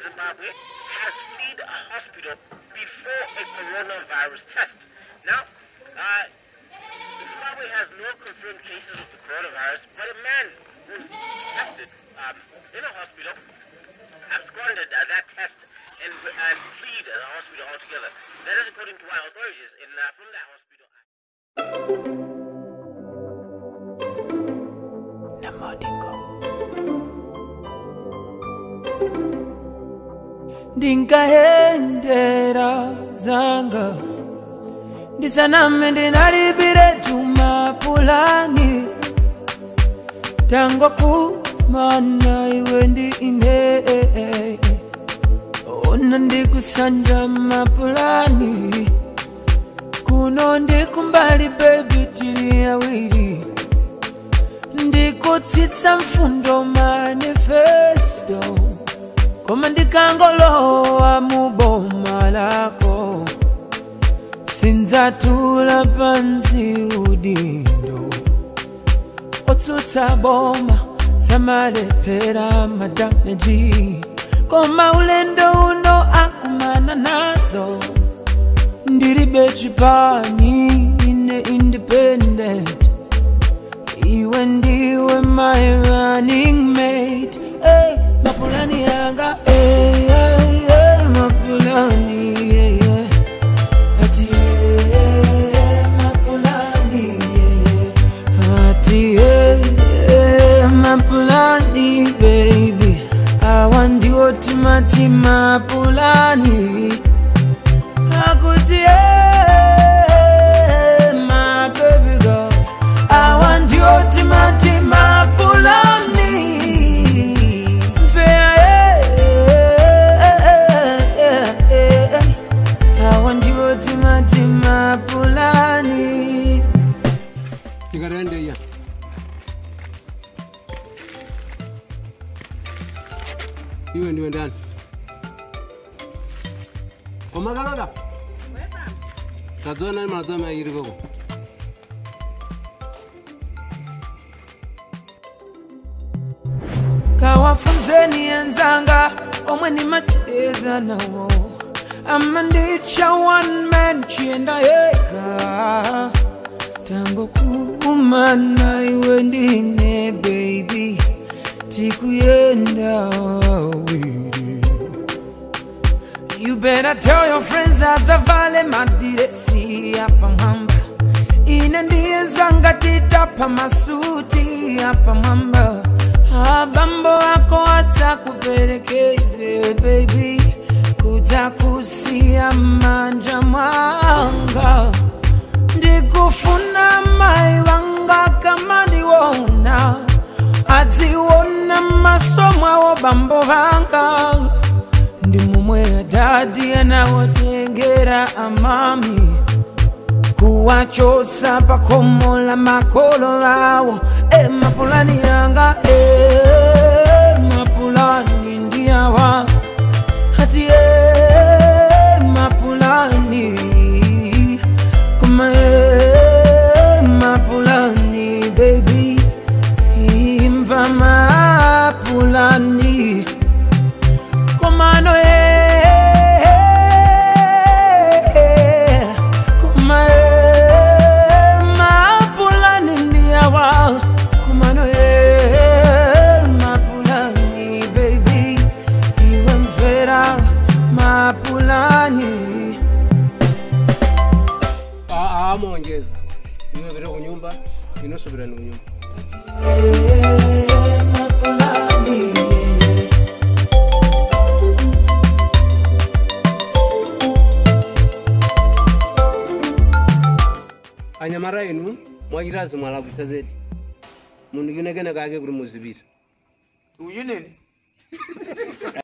Zimbabwe has fled a hospital before a coronavirus test. Now, uh, Zimbabwe has no confirmed cases of the coronavirus, but a man was tested um, in a hospital, absconded uh, that test, and, and fled the hospital altogether. That is according to our authorities in, uh, from that hospital. ndinkahendera zanga ndisaname ndinalibire tumapulani tango kumana iwe ndi ine ona ndikusanja mapulani kuno ndikumbali bebi tili awiri ndikutsitsa mfundo manifesto koma ndikangolowa muboma lako sindzatula pansi udindo otsutsa boma samalephera madameji koma ulendo uno akumana nazo ndilibe chipani ine independent iwe ndiwe my running mate hey, mapulani yanga hey, hey, hey, mapulani yeah, yeah. ati hey, mapulani yeah, yeah. ati hey, hey, mapulani baby awa ndiwo timati mapulani akuti hey, my baby girl awa ndiwo timati mapulani Fair, awa ndiwo timati mapulani tikarende iya iwe ndiwe ndani komakalola tadzona mazoma iri koko kawafunzeni enzanga omwe nimacheza nawo ama ndicha one man chienda yega tango kumana iwe ndine baby tikuyenda awiri You better tell your friends adzavale madiresi apa mwamba ine ndiye zanga titapa masuti apa mwamba abambo ako adzakuperekeze baby kudzakusiya manja mwanga ndikufuna mai vanga kama ndiwona adziona maso mwawo bambo vanga ndi mumwe adadi anawotengera amami kuwachosa pakomo la makolo awo e mapulani yanga e mapulani ndiyawa hati e mapulani kuma e mapulani baby imva mapulani komano e kuma e mapulani ndiyawa komano e mapulani baby iwe mvera mapulani amongeza iwe vire kunyumba inosubira ni kunyumba mapulani anyamara inu mwachirazi mwalakutsa zedi munhu yunekene kake kuri muzivira uyu nini